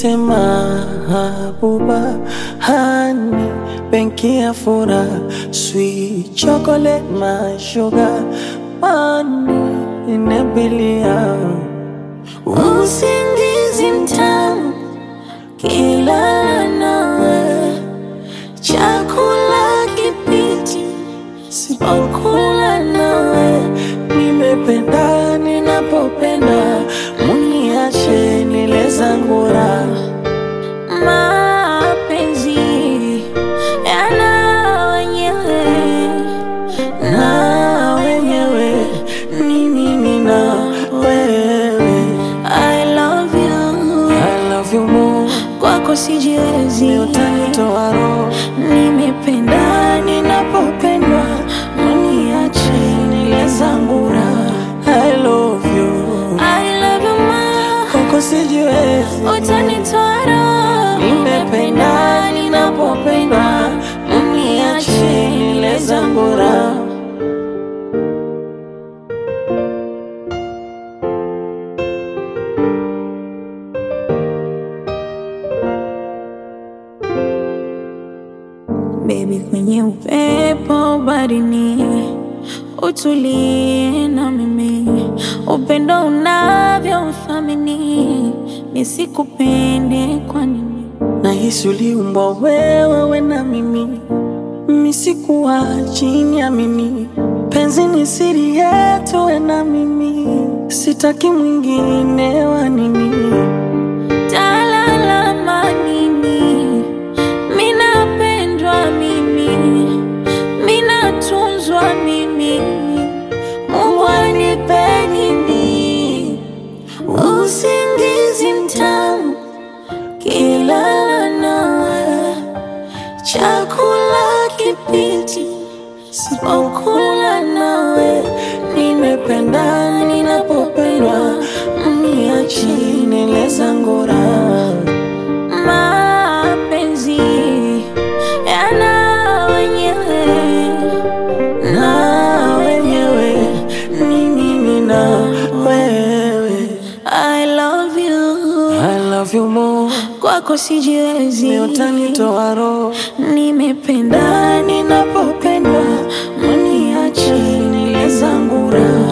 Niite mahabuba, hani benki ya furaha, sweet chocolate, my sugar, money inabilia Usingizi mtamu kila nawe, chakula kipiti sipokula nawe, nimependa ninapopenda, muniache nile zangu raha. mapenzi yana wenyewe na wenyewe ni mimi na wewe. I love you, I love you more, kwako sijiwezi, ni utanitoa roho nimependa ninapopendwa, mniache nile zangu raha. I love you, I love you ma, kwako sijiwezi, utanitoa roho, nimependa ninapopendwa, mniache nile zangu raha. Baby, kwenye upepo barini, utulie na mimi, upendo unavyo uthamini, nisikupende kwa nini? Nahisi uliumbwa wewe we na mimi, mimi sikuwa chini ya mimi. Penzi ni siri yetu we na mimi, sitaki mwingine wa nini. Talalama nini? Minapendwa mimi, minatunzwa mimi, Mungu anipe nini? Usingizi mtamu kilala nawe, chakula kipiti sipokula nawe, Nimependa ninapopendwa, mniache nile zangu raha. mapenzi yana wenyewe na wenyewe ni mimi na wewe. I love you, I love you more, kwako sijiwezi, ni utanitoa roho nimependa ninapopendwa, mniache nile zangu raha.